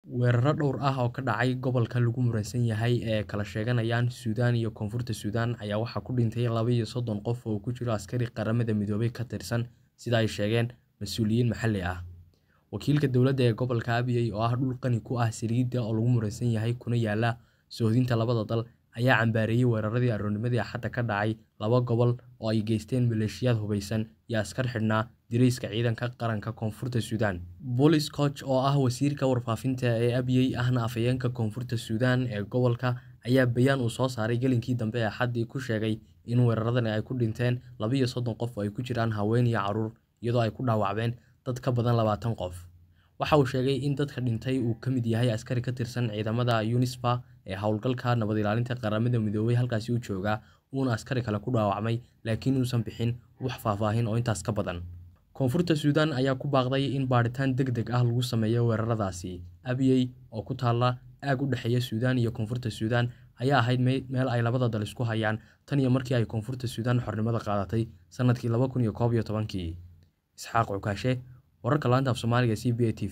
weeraro dhowr ah oo ka dhacay gobolka lagu muransan yahay ee kala sheeganayaan suudaan iyo koonfurta suudaan ayaa waxaa ku dhintay laba iyo soddon qof oo ku jiro askari qaramada midoobay ka tirsan sida ay sheegeen mas-uuliyiin maxalli ah wakiilka dowladda ee gobolka abiyey oo ah dhul qani ku ah saliidda oo lagu muransan yahay kuna yaala soohdinta labada dal ayaa cambaareeyey weeraradii aroornimadii axadda ka dhacay laba gobol oo ay geysteen maleeshiyaad hubaysan iyo askar xidhnaa dirayska ciidanka qaranka koonfurta suudaan bolis coch oo ah wasiirka warfaafinta ee abiyey ahna afhayeenka koonfurta suudaan ee gobolka ayaa bayaan uu soo saaray gelinkii dambe ee axaddii ku sheegay in weeraradani ay ku dhinteen labiiyo soddon qof oo ay ku jiraan haween iyo carruur iyadoo ay ku dhaawacmeen dad ka badan labaatan qof waxa uu sheegay in dadka dhintay uu ka mid yahay askari ka tirsan ciidamada unisfa ee howlgalka nabad ilaalinta qaramada midoobay halkaasi u joogaa uuna askari kale ku dhaawacmay laakiin uusan bixin wax faahfaahin oo intaas ka badan koonfurta suudaan ayaa ku baaqday in baadhitaan deg deg ah lagu sameeyo weeraradaasi abiyey oo ku taalla aag u dhexeeya suudaan iyo koonfurta suudaan ayaa ahayd meel ay labada dal isku hayaan tan iyo markii ay koonfurta suudaan xornimada qaadatay sannadkii laba kun iyo koob iyo tobankii isxaaq cukaashe wararka laanta af soomaaliga c b a t v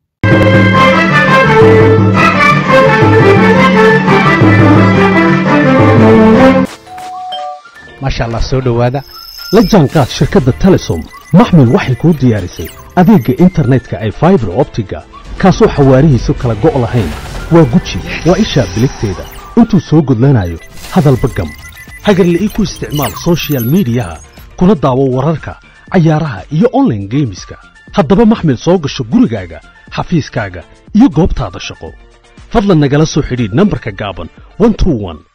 maasha allah soo dhowaada la jaanqaad shirkadda telesom maxmil waxay kuu diyaarisay adeegga internetka ay faibar optiga kaasoo xawaarihiisu kala go' lahayn waa guji waa ishaa biligteeda intuu soo gudlanayo hadalba gam hagarle ii ku isticmaal sochial midiyaha kuna daawo wararka cayaaraha iyo onlaine geemiska haddaba maxmil soo gasho gurigaaga xafiiskaaga iyo goobtaada shaqo fadlan nagala soo xidhiidh nambarka gaaban